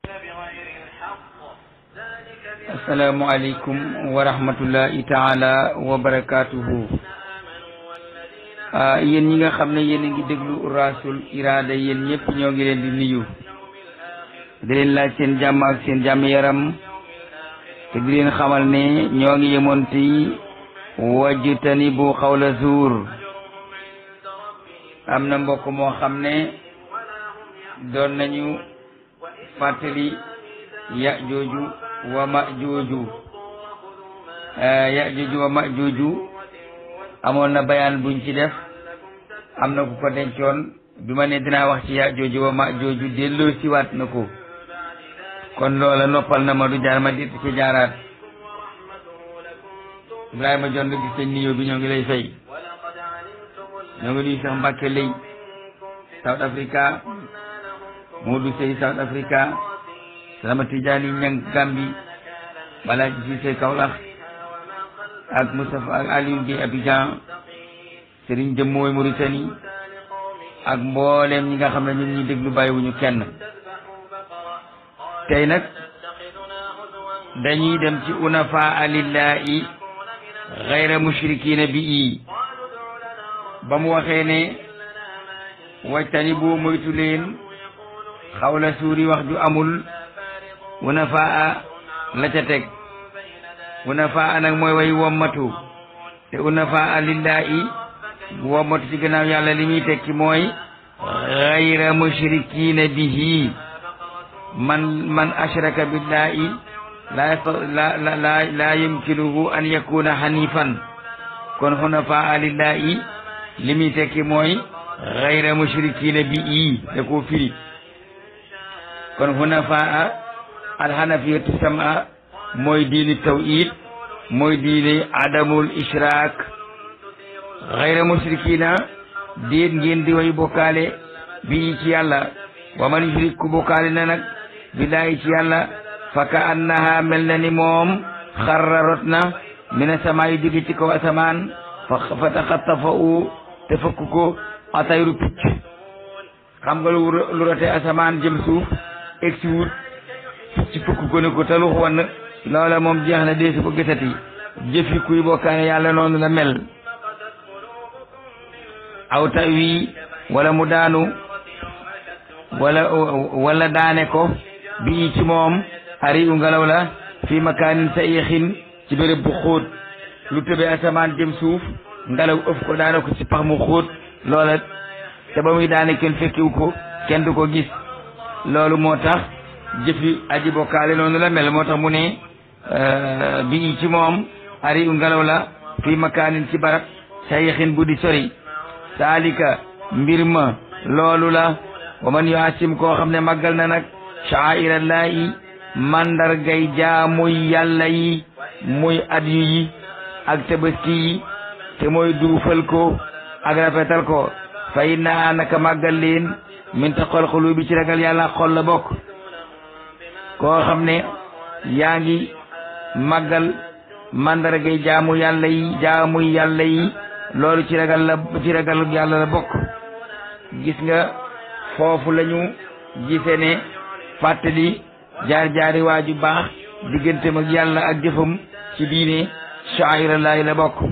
asalaamualeykum wa rahmatullahi taala wa barakaatuhu yéen ñi nga xam ne yéen a ngi déglu rasul iraada yéen ñëpp ñoo ngi leen di nuyu di leen laaj seen jàmm ak seen jàmm yaram te di leen xamal ne ñoo ngi yemoon ci wajtani bu xawla zuur am na mbokk moo xam ne doon nañu fàttali ya jooju wa ma jooju ya jooju wa ma jooju amoon na bayaan buñ ci def am na ku ko dencoon bi ma ne dinaa wax ci ya jooju wa ma jooju delloo siwaat na ko kon loola noppal na ma du jaar ma dit ci jaaraat Ibrahima Jonn gis sañ niyoo bi ñoo ngi lay fay ñoo ngi nuyu sax Mbàkke lay South Africa Modou Sey South Africa Salama Tijaani Ñang Gambi Balaaji Siise Kaolack ak Moustapha ak Aliou Gueye Abidjan Serigne Jëm mooy Mauritanie ak mbooleem ñi nga xam ne ñun ñi déglu bàyyiwuñu kenn tey nag dañuy dem ci unafaa lillahi gayra mushrikina bi i ba mu waxee ne wajtani boo moytu leen xawla suuri wax ju amul unafaa la ca teg unafaa nag mooy way wommatu te unafaa lillahi wommatu ci gannaaw yàlla li muy tekki mooy gayra mushrikina bihi man man ashraka billahi la la la la yumkinuhu an yakuna hanifan kon hunafaa lillahi li muy tekki mooy gayra mushrikina bi i da koo firi kon hunafaa alhanafiyatu sama mooy diini tawhid mooy diini adamul ishrak gayra mushrikina déet ngeen di way bokkaale bi ci yàlla wa man yushrik ku bokkaale na nag billahi ci yàlla fa ka annaha mel na ni moom xarra rot na mina sama yu jóge ci kaw asamaan fa taxattafa u te fëkk ko atayru picc xam nga lu rote asamaan jëm suuf egsi wut picc fëkk ko ne ko talux wan loola moom jeex na dee su ko gisati jëfi kuy bokkaane yàlla noonu la mel aw tawi wala mu daanu wala wala daane ko bi ci moom ari u ngelaw la fii makaanin sa yéexin ci béréb bu xóot lu tëbee asamaan jëm suuf ngelaw ëf ko daane ko ci pax mu xóot loola te ba muy daane kenn fekkiwu ko kenn du ko gis loolu moo tax jëfi aji bokkaale noonu la mel moo tax mu ne bi ci moom ari u ngelaw la fii makaanin ci barab sa yéexin bu di sori saalika mbir ma loolu la wa man yuasim koo xam ne màggal na nag sha'airallaahi mandargay jaamuy yàlla yi muy adyu yi ak tabaski yi te mooy duufal ko ak rafetal ko fa inna naka màggal leen min taqwal qulubi ci ragal yàlla xol la bokk koo xam ne yaa ngi màggal mandargay jaamu yàlla yi jaamuy yàlla yi loolu ci ragal la ci ragal yàlla la bokk gis nga foofu lañu gise ne fàttali jaar-jaari waaju baax digganteem ak yàlla ak jëfam ci diine sha'airallaahi la bokk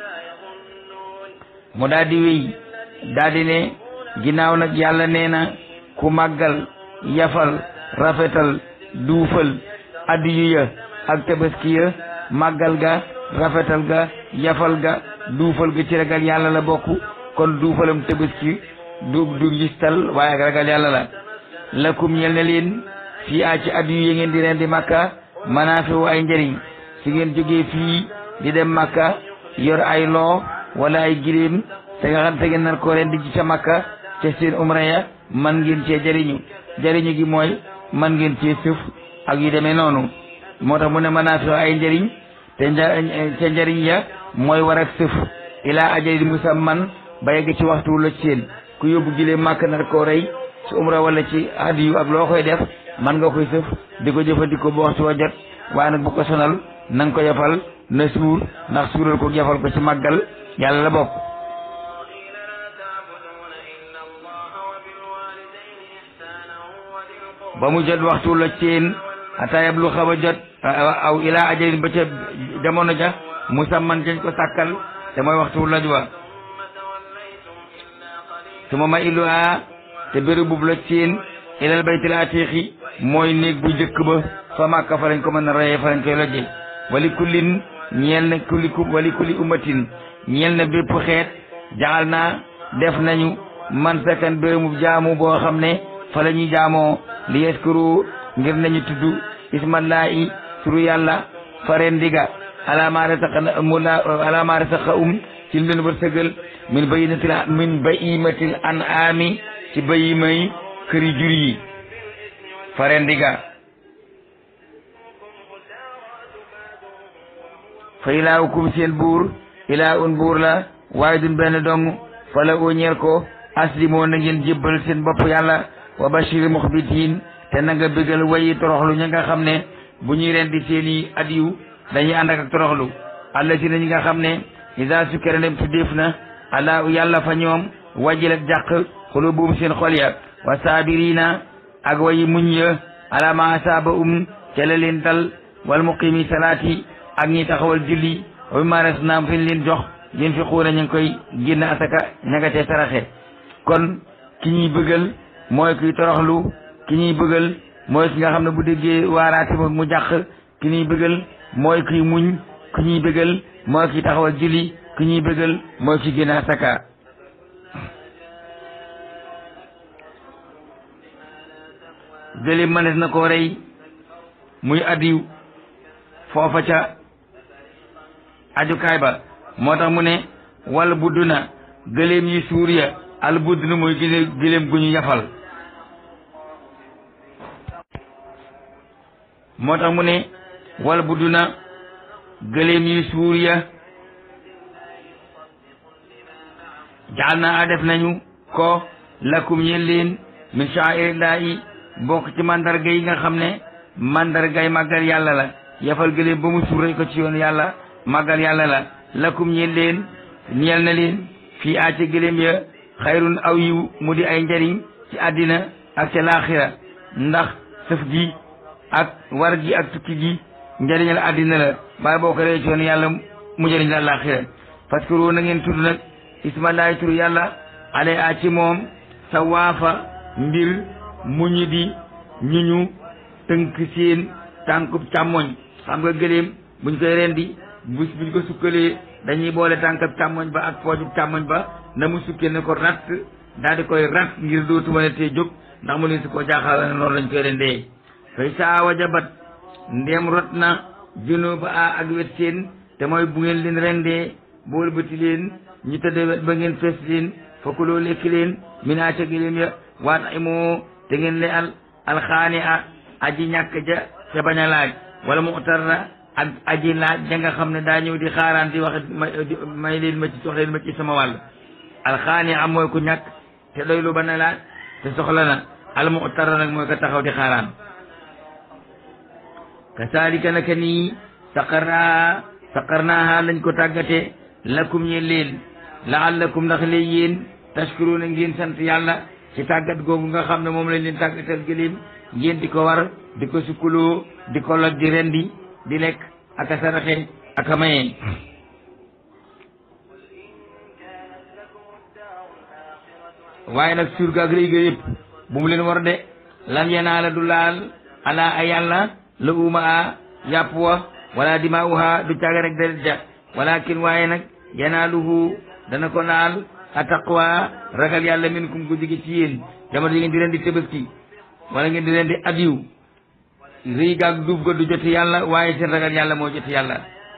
mu daldi wéy daldi ne ginnaaw nag yàlla nee na ku màggal yafal rafetal duufal addiyu ya ak tabaski ya màggal ga rafetal ga yafal ga duufal ga ci ragal yàlla la bokk kon duufalam tabaski du du ngistal waaye ak ragal yàlla la lakum ñel na leen fii a ci addu yi ngeen di ren di makka manaafiwu ay njëriñ su ngeen jógee fii di dem makka yor ay loo wala ay giléem te nga xam te ngeen nar koo ren di ci ca makka ca seen umra ya man ngeen cee jëriñu jëriñu gi mooy man ngeen cee sëf ak yu demee noonu moo tax mu ne manaafiwu ay njëriñ te ca njëriñ ya mooy war ak sëf ilaa ajalin musamman ba yegg ci waxtu la seen ku yóbbu giléem màkk nar koo rey ci umra wala ci hadiyu ak loo koy def man nga koy sëf di ko jëfandikoo ba waxtu wa jot waaye nag bu ko sonal na nga ko yafal na suur ndax suural ko yafal ko ci màggal yàlla la bokk ba mu jot waxtu la ceen ata yab lu xaw a jot aw ilaa ajalin ba ca jamono ja musamman dañ ko sàkkal te mooy waxtu laj wa su ma ma illu a te béréb boobu la ceen ilal baytil atiqi mooy néeg bu njëkk ba fa màkka fa lañ ko mën a reyee fa lañ koy lojje wali kullin ñeel na kulli wali kulli ummatin ñeel na bépp xeet jaxal naa def nañu man sakan bérébu jaamu boo xam ne fa la ñuy jaamoo li yaskuru ngir nañu tudd ismallahi turu yàlla faren diga alama rasaqa mu la alama rasaqa um ci leen wërsëgal min bayinatil min bayimatil an ami ci bayimay këri jur yi faren diga fa ilaawukum seen buur ilaa un buur la waaye dun benn dong fa la oo ñeel ko aslimoo na ngeen jébbal seen bopp yàlla wa bashir muxbitiin te na nga bégal wayi toroxlu ña nga xam ne bu ñuy rendi seeni adiw dañuy ànd ak toroxlu allati na ñi nga xam ne isa sukkara dem tuddeef na ala yàlla fa ñoom wajilat jàq xulubuum seen xol ya wa saabirina ak wayi muñ ya ala ma asaaba um ca la leen dal wal muqimi salaati ak ñi taxawal julli wa mimma razaqnaahum fi leen jox yéen fi xuuna ñu ngi koy génn asaka ñagatee saraxe kon ki ñuy bëggal mooy kuy toroxlu ki ñuy bëggal mooy ki nga xam ne bu déggee waaraati mu jàq ki ñuy bëggal mooy kuy muñ ki ñuy bëggal mooy kuy taxawal julli ki ñuy bëggal mooy ki génn asaka gëléem mënees na koo rey muy addiw foofa ca ajukaay ba moo tax mu ne wal budd na gëléem yi suur ya al budd na mooy gëléem gëléem gu ñu yafal moo tax mu ne wal budd na gëléem yi suur ya jaal na a def nañu ko lakum ñeen leen min sha'airillaahi bokk ci mandarga yi nga xam ne mandargay màggal yàlla la yafal gëléem ba mu suur ko ci yoon yàlla màggal yàlla la lakum ñeel leen ñeel na leen fii aaca gëléem ya xayrun aw yiw mu di ay njariñ ci àddina ak ca laaxira ndax sëf gi ak war gi ak tukki gi njariñal àddina la waaye boo ko ree ci yoon yàlla mu njariñ la laaxira parce que roo na ngeen tudd nag ismallahi turu yàlla ale a ci moom sa waafa mbir mu ñu di ñu ñu tënk seen tànkub càmmoñ xam nga gëléem buñ koy rendi bu buñ ko sukkalee dañuy boole tànkab càmmoñ ba ak poojub càmmoñ ba na mu sukkee ne ko ratt daal di koy rat ngir dootu mën a tee jóg ndax mu ne su ko jaaxal ne noonu lañ koy rendee fay saa wajabat ndéem rot na junuba a ak wet seen te mooy bu ngeen leen rendee bool bëti leen ñu tëdde wet ba ngeen fees leen fakkuloo lekk leen minaa ca gëléem ya waat imoo te ngeen le al alxaani a aji ñàkk ja ca bañ a laaj wala mu tarra ak aji laaj ja nga xam ne daa ñëw di xaaraan di wax may leen ma ci soxla leen ma ci sama wàll alxaani am mooy ku ñàkk te doy lu ba na laaj te soxla na al mu tarra nag mooy ko taxaw di xaaraan kasaalika naka nii saqarnaa saqarnaaha lañ ko tàggate lakum ñe leen laallakum ndax leen yéen tashkuruuna ngeen sant yàlla ci tàggat googu nga xam ne moom lañ leen tàggatal gëléem ngeen di ko war di ko sukkuloo di ko loj di rendi di lekk ak a saraxe ak a maye waaye nag surga ak rëy ga yëpp bu mu leen war de lan yanaala du laal ala a yàlla la uma a yàpp wa wala dimaa'uha du caaga rek deret ja walakin waaye nag yanaaluhu dana ko laal a taqwa ragal yàlla minkum gu jóge ci yéen jamono yi ngeen di leen di tëbaski wala ngeen di leen di adiw rëy gaag duub ga du joti yàlla waaye seen ragal yàlla moo joti yàlla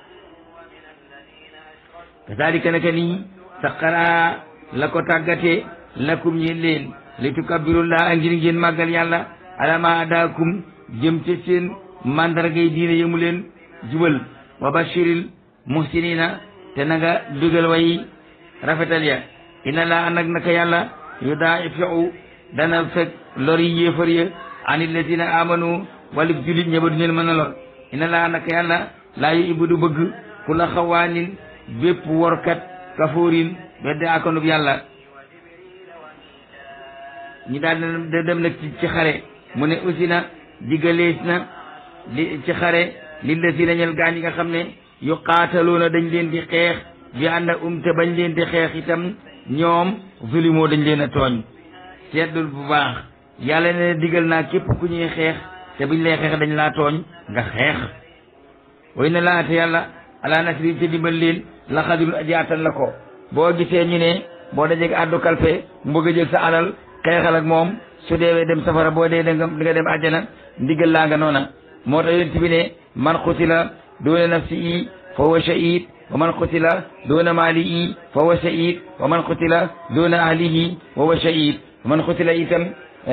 kazalika naka nii saqara la ko tàggate lakum ñeen leen li tukabbirullaa ngir ngeen màggal yàlla alama adaakum jëm ca seen mandargay diine yëmu leen jubal wa bashiril muhsinina te na nga dugal way rafetal ya ina laa nag naka yàlla yu daa fiu dana fekk lor yi yéefar ya ani lazina amanu wala julit ña ba du leen mën a lor ina laa naka yàlla laa yu ibu du bëgg ku la xawaanin bépp workat kafoorin bedde akanub yàlla ñi daal di dem nag ci xare mu ne usina digalees na li ci xare li la si nañal gaañ yi nga xam ne yu qaataluuna dañ leen di xeex bi ànd ak um te bañ leen di xeex itam ñoom zulimoo dañ leen a tooñ seetlul bu baax yàlla ne digal naa képp ku ñuy xeex te buñ lay xeex dañ laa tooñ nga xeex way na laa te yàlla ala nasri te dimbal leen la xadirun aji attan la ko boo gisee ñu ne boo dajeg àddu kalpe mbëgg a jël sa alal xeexal ak moom su deewee dem safara boo dee da nga di nga dem àjjana ndigal laa nga noona moo tax yonent bi ne man xutila doona nafsi i fa huwa shahid wa man qutila duna maalihi fa huwa shahid wa man qutila duna ahlihi fa huwa shahid wa man qutila itam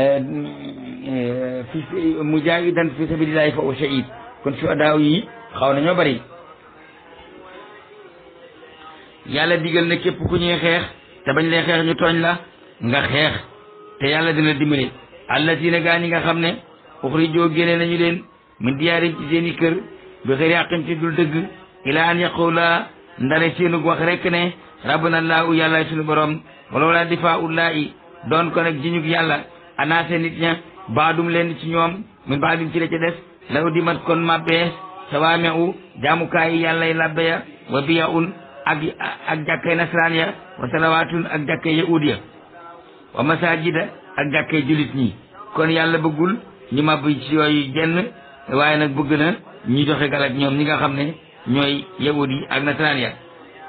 fi mujahidan fi sabilillahi fa huwa shahid kon shuhadaaw yi xaw nañoo bari yàlla digal na képp ku ñuy xeex te bañ lay xeex ñu tooñ la nga xeex te yàlla dina dimbali allatina gaa ñi nga xam ne uxrijoo génne nañu leen min diyaarin ci seen i kër bi xëri àqin ci dul dëgg ilaa an yaqula ndare seenug wax rek ne rabbana laahu yàlla suñu borom wala wala difaa ullaahi doon ko nag jiñug yàlla anaase nit ña baadum leen ci ñoom min baadum ci la ca des law di mat kon mabbees sawaame u jaamukaay yi yàllay labbe ya wa biya un ak ak jàkkay nasaraan ya wa salawaatun ak jàkkay yahuud ya wa masajida ak jàkkay julit ñi kon yàlla bëggul ñu màbb ci yooyu jenn waaye nag bëgg na ñi joxe galak ñoom ñi nga xam ne ñooy yahud yi ak nasaraan ya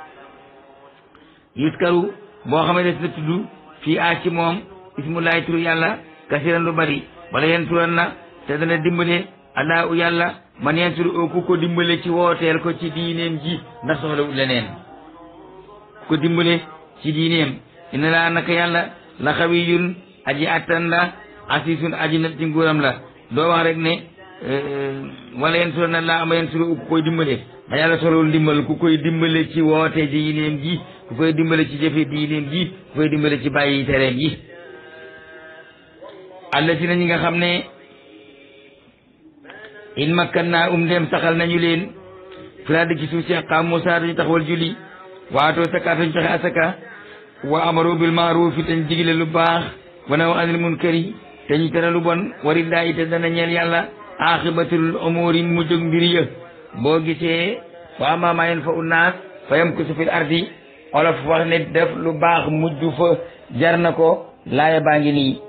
yuskaru boo xam ne des na tudd fii a ci moom ismullahi turu yàlla kasiran lu bari wala yen turan na te dana dimbale allahu yàlla man yen turu ku ko dimbale ci wooteel ko ci diineem ji ndax soxlawul leneen ku ko dimbale ci diineem ina laa naka yàlla la xawiyun aji attan la asisun aji nat ci nguuram la doo wax rek ne wala yen turan na laa ama yen turu ku koy dimbale ma yàlla soxlawul dimbal ku koy dimbale ci woote diineem ji ku koy dimbale ci jëfe diineem ji ku koy dimbale ci bàyyi tereem yi alla si na ñi nga xam ne in makkan naa um dem saxal nañu leen filaade ci suuf si qaam Musaa dañu taxawal julli waatoo sakaat dañu joxe asaka wa amaru bil maarufi te ñu digle lu baax wa naw anil munkari te ñu tere lu bon warillaahi te dana ñeel yàlla aaxibatul umuri mu jóg mbir ya boo gisee wa ammaa maa yanfa'u naas fa yamkusu fil ardi olof wax ne def lu baax mujj fa jar na ko laaya baa ngi nii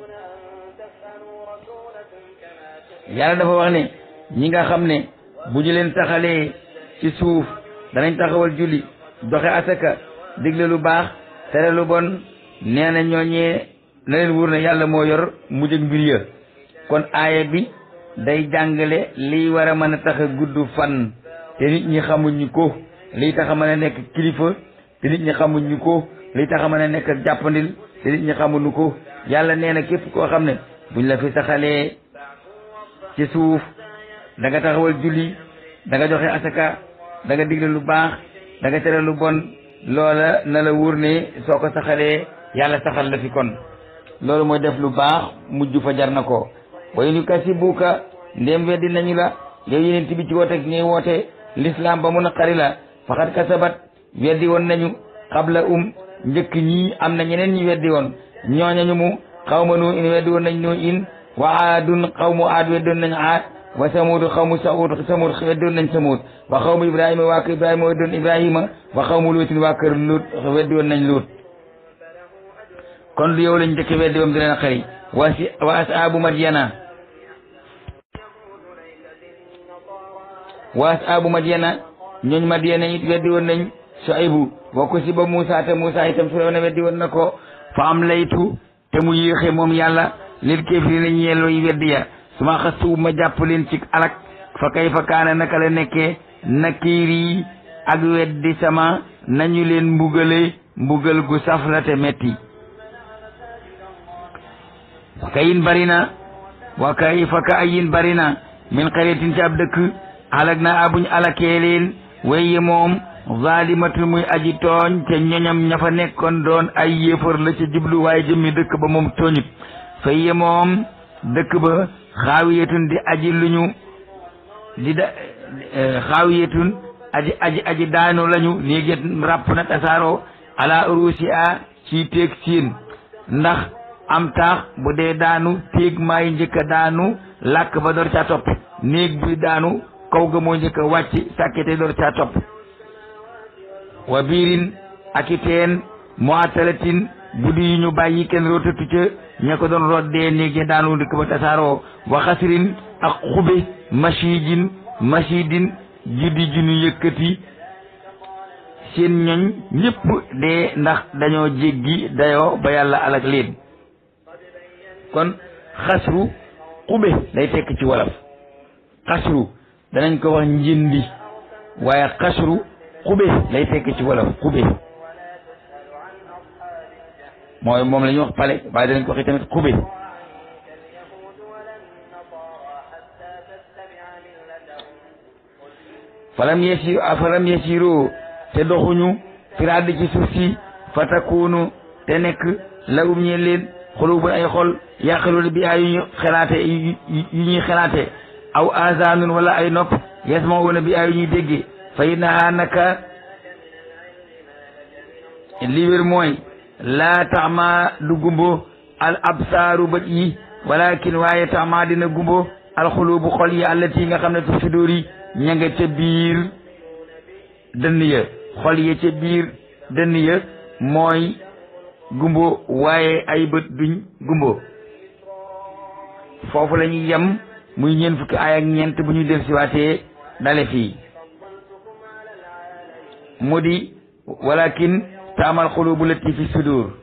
yàlla dafa wax ne ñi nga xam ne bu ñu leen taxalee ci suuf danañ taxawal julli doxe asaka digle lu baax tere lu bon nee na ñooñee na leen wóor ne yàlla moo yor mujj ak mbir ya kon aaya bi day jàngale liy war a mën a tax a gudd fan te nit ñi xamuñu ko liy tax a mën a nekk kilifa te nit ñi xamuñu ko liy tax a mën a nekk jàppandil te nit ñi xamuñu ko yàlla nee na képp koo xam ne buñ la fi saxalee ci suuf da nga taxawal julli da nga joxe asaka da nga digle lu baax da nga tere lu bon loola na la wóor ne soo ko saxalee yàlla saxal la fi kon loolu mooy def lu baax mujj fa jar na ko way nu kasibuka ndéem weddi nañu la yow yeneen bi ci woote ngay woote l'islam ba mun a xari la faxat kasabat weddi woon nañu xabla um njëkk ñii am na ñeneen ñi weddi woon ñooñañu mu xawma nu in weddi woon nañ nu in wa aadun xawmu aad weddoon nañ aad wa samuud xawmu saud samuud weddoon nañ samuud wa xawmu ibrahima waa kër ibrahima weddoon ibrahima wa xawmu luutin waa kër luut weddoon nañ luut kon lu yow lañ njëkk weddi woon di leen xëri wa si wa asaabu madyana wa asaabu madyana ñooñ madyana it weddi woon nañ Suaybu boo ko si ba Moussa te Moussa itam Firawna weddi woon na ko fa am laytu te mu yéexe moom yàlla lil kéefiri nañ yellooy weddi ya su ma xastu ma jàpp leen ci alak fa kay fa kaana naka la nekkee nakiiri ak weddi sama nañu leen mbugale mbugal gu saf la te metti wa kayin bari na wa kay fa ka ayin bari na min xareetin ci ab dëkk alag na abuñ alakee leen weye moom zalimatu muy aji tooñ te ñoñam ña fa nekkoon doon ay yéefar la ca jublu waaye jëmmi dëkk ba moom tooñut fayye moom dëkk ba xaawiyatun di aji luñu di da xaawiyatun aji aji aji daanu lañu néeget ràpp na tasaaroo ala urusi a ci teeg siin ndax am taax bu dee daanu téeg maay njëkk a daanu làkk ba door caa topp néeg buy daanu kaw ga moo njëkk a wàcc sàkkete door caa topp wa biirin ak i teen mu atalatin guddi yi ñu bàyyi kenn rootatu ca ña ko doon root dee néeg ya daanu dëkk ba tasaaroo wa xasirin ak xube machidin machidin juddi ju ñu yëkkati seen ñoñ ñëpp dee ndax dañoo jéggi dayoo ba yàlla alak leen kon xasru xube lay tekk ci wolof xasru danañ ko wax njëndi waaye xasru xube lay tekk ci wolof xube mooy moom la ñuy wax pale waaye danañ ko waxee tamit xube falam yesi falam yesiru te doxuñu firaad ci suuf si fa takunu te nekk lawum ñe leen xulubun ay xol yaqiluuna bi ay yu ñu xelaate yu ñuy xelaate aw azanun wala ay nopp yasmauna bi ay yu ñuy dégge fa innaha naka li wér mooy laa taxma du gumbo al absaaru bët yi walakin waaye taxma dina gumbo al xulubu xol yi allati nga xam ne tu sudóor yi ña nga ca biir dënn ya xol ya ca biir dënn ya mooy gumbo waaye ay bët duñ gumbo foofu la ñuy yem muy ñeent fukki ay ak ñeent bu ñu del siwaatee dale fii mu di walakin taamal xulubu lati fi sudur